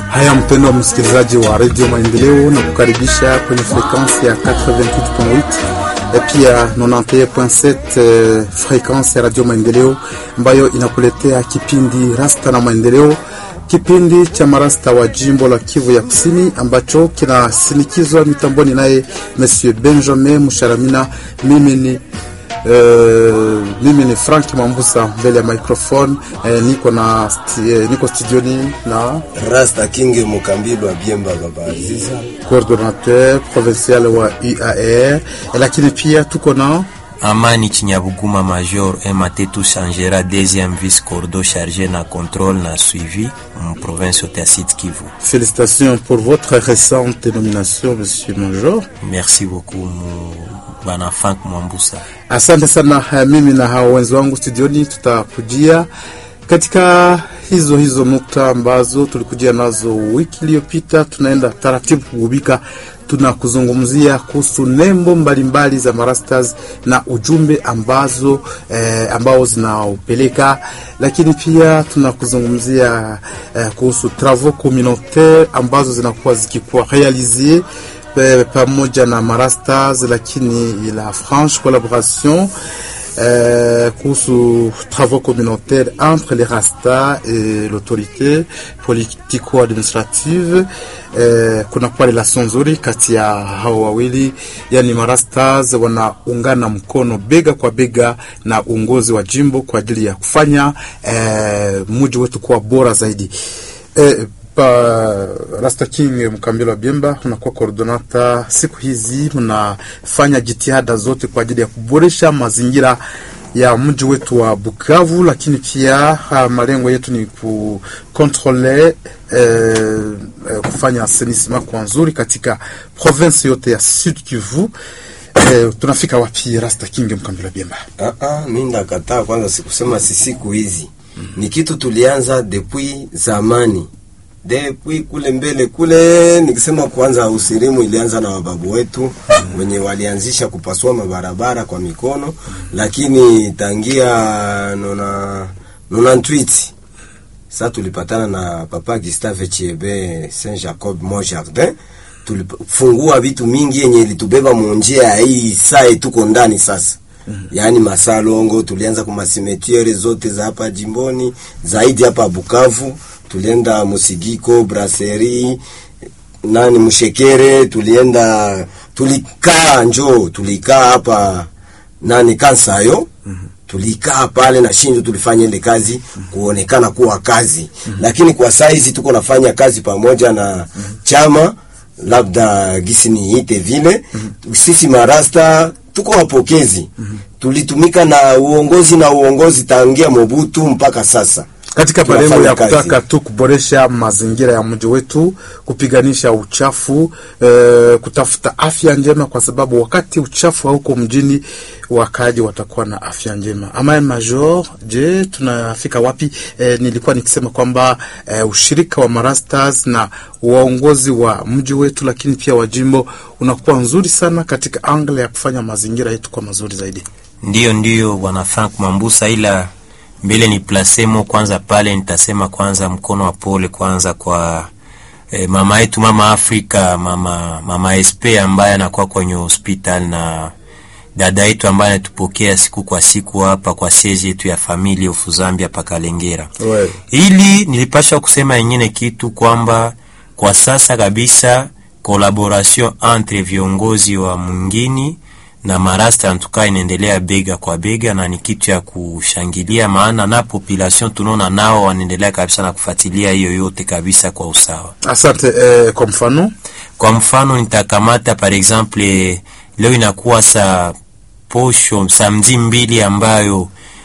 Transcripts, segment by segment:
Haya, mpendo wa msikilizaji wa redio Maendeleo, na kukaribisha kwenye frekansi ya 88.8 e pia 91.7 frekansi ya radio Maendeleo ambayo inakuletea kipindi Rasta na Maendeleo, kipindi cha marasta wa jimbo la Kivu ya Kusini ambacho kinasinikizwa mitamboni naye Monsieur Benjamin Musharamina. Mimi ni Uh, mimi ni Frank Mambusa mbele ya microphone uh, niko na sti, uh, niko studioni na Rasta King Mukambilwa Biemba Baba Aziza, coordinateur provincial wa UAR, lakini pia tuko na Amani Chinyabuguma Major Ematetu Changera deuxième vice cordo chargé na contrôle na suivi en province de Sud Kivu. Félicitations pour votre récente nomination Monsieur Major. Merci beaucoup bwana Frank Mwambusa. Asante sana. Mimi na hao wenzi wangu studioni tutakujia katika hizo hizo nukta ambazo tulikujia nazo wiki iliyopita. Tunaenda taratibu kugubika, tuna kuzungumzia kuhusu nembo mbalimbali mbali za marastas na ujumbe ambazo eh, ambao zinaopeleka, lakini pia tuna kuzungumzia eh, kuhusu travaux communautaire ambazo zinakuwa zikikuwa realizie pamoja na marastas, lakini la franche collaboration euh, kuhusu travaux communautaires entre les rastas et l'autorité politico-administrative. Euh, kunakuwa relation nzuri kati ya hao wawili, yani marastas wanaungana mkono bega kwa bega na uongozi wa jimbo kwa ajili ya kufanya euh, muji wetu kuwa bora zaidi euh, Pa Rasta King Mkambilo wa Biemba, unakuwa koordinata siku hizi, mnafanya jitihada zote kwa ajili ya kuboresha mazingira ya mji wetu wa Bukavu, lakini pia malengo yetu ni kukontrole eh, kufanya asenisima kwa nzuri katika province yote ya Sud Kivu. Eh, tunafika wapi Rasta King Mkambilo wa Biemba? Ah ah, mimi ndakataa kwanza, sikusema si siku hizi mm -hmm. Ni kitu tulianza depuis zamani depuis kule mbele kule, nikisema kwanza usirimu ilianza na wababu wetu wenye walianzisha kupasua mabarabara kwa mikono, lakini tangia nona nona ntwiti sasa tulipatana na papa Gustave Chiebe Saint Jacob Mon Jardin, tulifungua vitu mingi yenye ilitubeba munjia ya hii saa tuko ndani sasa. Mm -hmm. Yaani masalongo tulianza kwa masimetiere zote za hapa jimboni, zaidi hapa Bukavu tulienda Musigiko, Brasserie, nani Mshekere, tulienda tulikaa njo tulikaa hapa nani Kansayo. mm -hmm. Tulikaa pale na Shinjo, tulifanya ile kazi mm -hmm. kuonekana kuwa kazi mm -hmm. Lakini kwa saizi tuko nafanya kazi pamoja na mm -hmm. chama labda gisi niite vile mm -hmm. Sisi marasta tuko wapokezi mm -hmm. Tulitumika na uongozi na uongozi tangia Mobutu mpaka sasa katika malengo ya kutaka tu kuboresha mazingira ya mji wetu, kupiganisha uchafu e, kutafuta afya njema, kwa sababu wakati uchafu hauko mjini, wakaji watakuwa na afya njema. Ama Major, je, tunafika wapi? E, nilikuwa nikisema kwamba e, ushirika wa marastas na waongozi wa mji wetu, lakini pia wa jimbo unakuwa nzuri sana katika angle ya kufanya mazingira yetu kwa mazuri zaidi. Ndiyo, ndiyo bwana Frank Mambusa, ila mbele ni plasemo kwanza pale, nitasema kwanza mkono wa pole kwanza kwa eh, mama yetu mama Afrika mama mama SP ambaye anakuwa kwenye hospital na dada yetu ambaye anatupokea siku kwa siku hapa kwa siege yetu ya familia ufu Zambia pakalengera. Well, ili nilipasha kusema yengine kitu kwamba kwa sasa kabisa collaboration entre viongozi wa mwingini na marasta antuka inaendelea bega kwa bega, na ni kitu ya kushangilia, maana na population tunaona nao wanaendelea kabisa na kufuatilia hiyo yote kabisa kwa usawa. Asante. Eh, kwa mfano kwa mfano nitakamata par exemple, leo inakuwa sa posho samedi mbili ambayo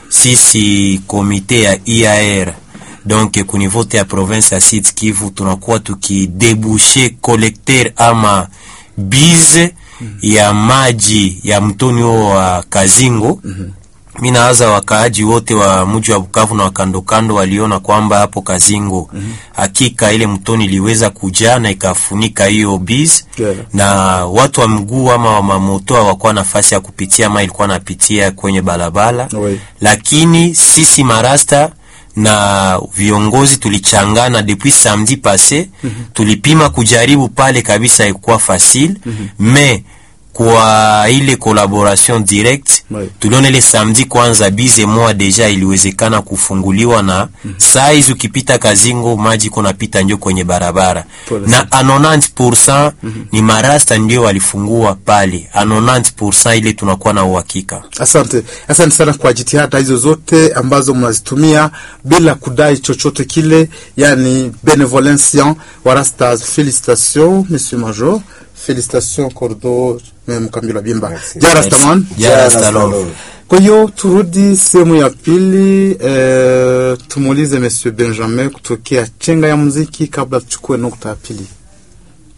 sisi komite ya IAR donc ku niveau ya province ya Sud Kivu tunakuwa tukidebushe collecteur ama bize ya maji ya mtoni huo wa Kazingo. mm -hmm. Mi nawaza wakaaji wote wa mji wa Bukavu na wakandokando waliona kwamba hapo Kazingo mm -hmm. hakika ile mtoni iliweza kujaa na ikafunika hiyo biz Yeah. na watu wa mguu ama wa mamoto hawakuwa nafasi ya kupitia ama ilikuwa napitia kwenye barabara Oui. lakini sisi marasta na viongozi tulichangana depuis samedi passé tulipima kujaribu pale kabisa ikuwa facile mais kwa ile collaboration direct Ouais. tuliona ile samedi kwanza bize moa deja iliwezekana kufunguliwa na saa hizi ukipita Kazingo maji kunapita njo kwenye barabara Pole na a 90% ni marasta ndio walifungua pale a 90% ile tunakuwa na uhakika Asante, asante sana kwa jitihada hizo zote ambazo mnazitumia bila kudai chochote kile, yani benevolencia warastas. Felicitation monsieur major, felicitation cordo mkambila bimba Merci. jarastaman. Jara Jara Salom. Salom. Kwa hiyo turudi sehemu ya pili, eh, tumuulize monsieur Benjamin kutokea chenga ya muziki kabla tuchukue nukta ya pili.